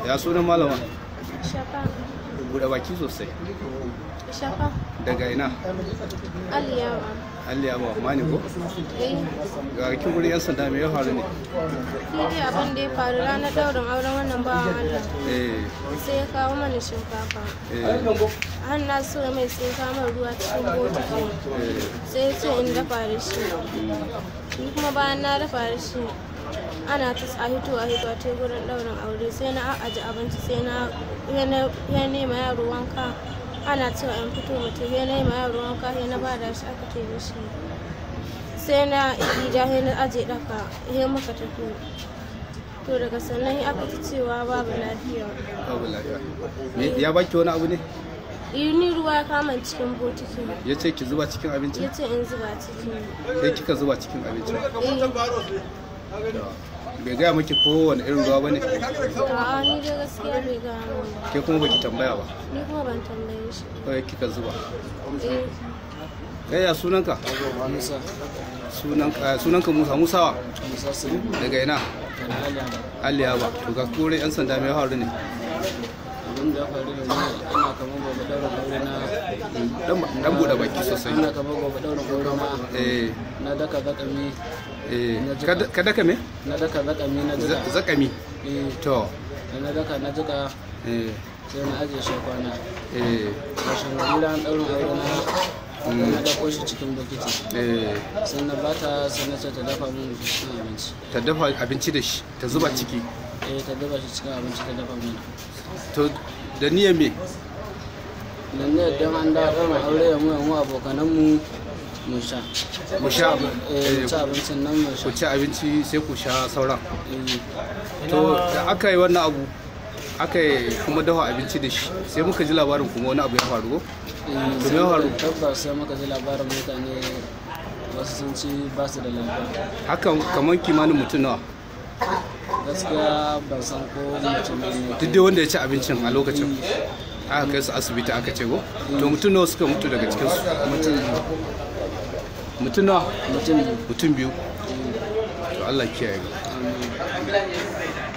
ya sunan malama Shafa. buɗe baki sosai Shafa. daga ina Aliyawa. alliya ba mani ko Eh, ga rikin wurin yan sanda me ya faru ne shi dai abin da ya faru ranar daurin auren wannan bawan Allah. eh Sai ya kawo mana shinkafa. eh Har na so mai sai ya kawo mana ruwa cikin botiki. eh Sai ya ce in dafa da shi. Ni kuma bayan na dafa da shi. Ana ta a hito a hito a teburin daurin aure sai na aje abinci sai na ya nema yaro wanka ana cewa in fito mutum ya nema yaro wanka ya na bada shi aka ce da shi sai na gida ya na aje daka ya muka tafi to daga sannan aka ci cewa babu lafiya babu lafiya Me- ya baki wani abu ne ni ruwa ya kama cikin botiki ya ce ki zuba cikin abinci ya ce in zuba ciki sai kika zuba cikin abinci eh bai gaya miki kowane irin ruwa ba ne a'a ni dai gaskiya bai gano ba ke kuma baki tambaya ba ni kuma ban tambaye shi kawai kika zuba eh kai ya sunanka Musa, sunanka sunanka Musa Musawa Musa su daga ina kana aliya Aliya ba to ga kore yan sanda me ya faru ne abin da ya faru da ni ana kamar gobe daura aure na dan dan bude baki sosai ana kamar gobe daura aure na eh na daka zakami eh kada kada ka me na daka zakami na Z- jika zakami eh to da na daka na jika eh sai na ajiye shi kwana eh kashin gari ran daurin aure na na dako shi cikin bokiti eh sai na bata sai na ce ta dafa min cikin abinci ta dafa abinci da shi ta zuba ciki eh ta dafa shi cikin abinci ta dafa min to da niyyar me dan ne dan an da daurin aure ya mu ya mu abokanan mu mu sha mu sha eh eh, mu ci abincin nan mu sha ku ci abinci sai ku sha sauran eh to da aka yi wannan abu aka yi kuma dafa abinci da shi sai muka ji labarin kuma wani abu ya faru ko To me ya faru? tabbas sai muka ji labarin mutane wasu sun ci ba su da lafiya hakan kamar kimanin mutum nawa gaskiya ban san ko mutum ne duk dai wanda ya ci abincin a lokacin aka kai su asibiti aka ce ko to mutum nawa suka mutu daga cikin su mutum mutum nawa mutum mutum biyu to Allah kiyaye Amin.